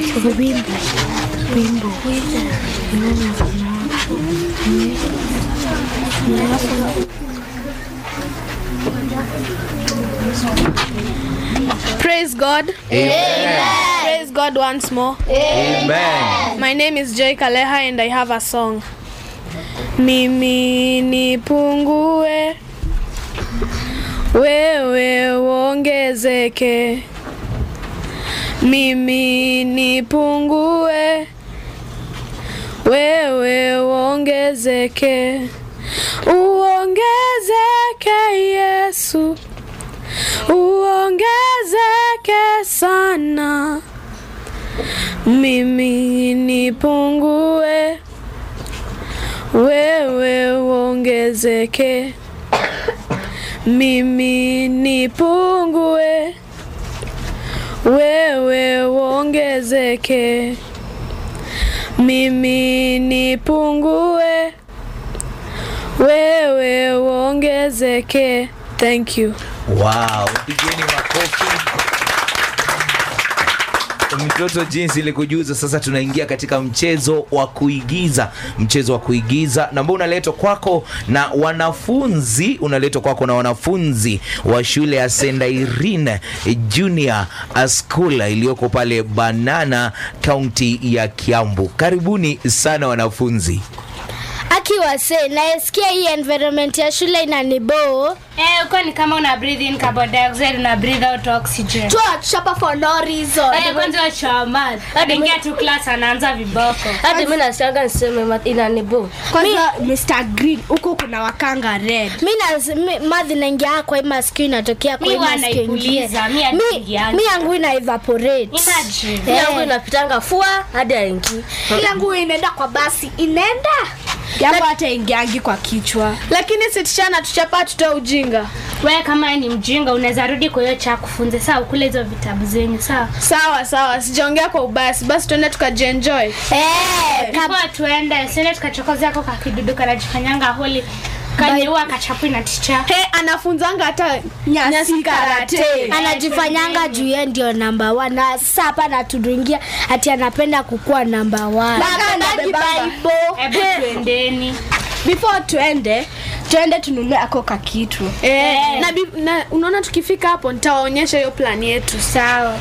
Wimbo. Wimbo. Praise God. Praise God once more. Amen. My name is Joy Kaleha and I have a song. Mimi nipungue, wewe uongezeke. Mimi nipungue, wewe uongezeke. Uongezeke Yesu, uongezeke sana. Mimi nipungue, wewe uongezeke. Mimi nipungue, wewe uongezeke. Mimi nipungue, wewe uongezeke. Thank you. Wow, pigeni makofi. Mtoto jinsi ilikujuza, sasa tunaingia katika mchezo wa kuigiza. Mchezo wa kuigiza na ambao unaletwa kwako na wanafunzi, unaletwa kwako na wanafunzi wa shule ya St Irene Junior School iliyoko pale Banana, kaunti ya Kiambu. Karibuni sana wanafunzi. Akiwa se naesikia hii environment ya shule inaniboo. Eh, uko ni kama una breathe in carbon dioxide una breathe out oxygen. Tuachapa for no reason. Eh, kwanza wa math. Ingia tu class anaanza viboko. hadi mi nasianga niseme ma- inanibu kwanza mr green huko kuna wakanga red mi na mi- madhi naingia kwa hii masikio inatokea kwa Mi hii huwa masikio ingine. naipuliza, mi Mi- haiingiangi. mi yangu ina evaporate Imagine. Eh. yangu inapitanga fua hadi aingi kila nguo inaenda kwa basi inaenda jambo hata ingiangi kwa kichwa Lakini sitishana tuchapa tutoe ujinga. Wewe kama ni mjinga unaweza rudi kwa hiyo cha kufunze sawa ukule hizo vitabu zenyu sawa. Sawa sawa, sijaongea kwa ubasi. Basi tuende tukajienjoy. Eh, kab- Kwa tuende, siende tukachokoza yako kakidudu kanajifanyanga holi. Kanyeua kachapwi na ticha. He, anafunzanga hata nyasi karate anajifanyanga juu ye ndio namba one na sasa hapa anaturingia ati anapenda kukuwa namba one Hebu tuendeni. before tuende tuende tununue ako kakitu Eh, na, bi- na unaona tukifika hapo nitawaonyesha hiyo plani yetu. Sawa.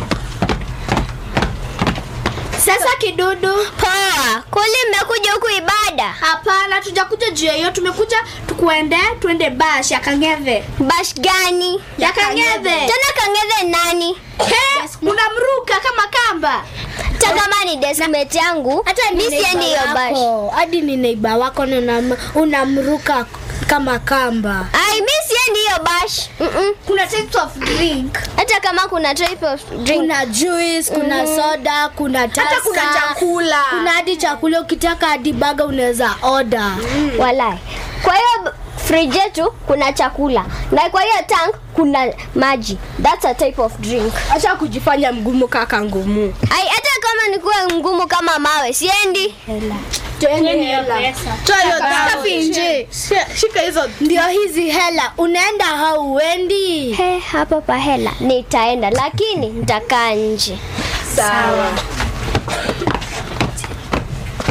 sasa kidudu poa kuli mmekuja huku ibada hapana tujakuja juu ya hiyo tumekuja tukuende tuende bash ya kang'ethe bash gani ya kang'ethe tena kang'ethe nani He, unamruka kama kamba hata kama ni desmate yangu mi siendi hiyo bash hadi ni neiba wako na unam- unamruka kama kamba ai mi siendi hiyo bash Mm-mm. kuna types of drink hata kama kuna type of drink kuna juice kuna soda kuna hata kuna Tusker, chakula kuna hadi chakula ukitaka hadi baga unaweza oda walai kwa hiyo fridge yetu kuna chakula na kwa hiyo tank kuna maji thats a type of drink acha kujifanya mgumu kaka ngumu ai hata kama nikuwe ngumu kama mawe siendi Tueni hiyo pesa. Toa hiyo safi nje. Shi- Shika hizo. ndio hizi hela unaenda hauendi he hapo pa hela nitaenda lakini nitakaa nje sawa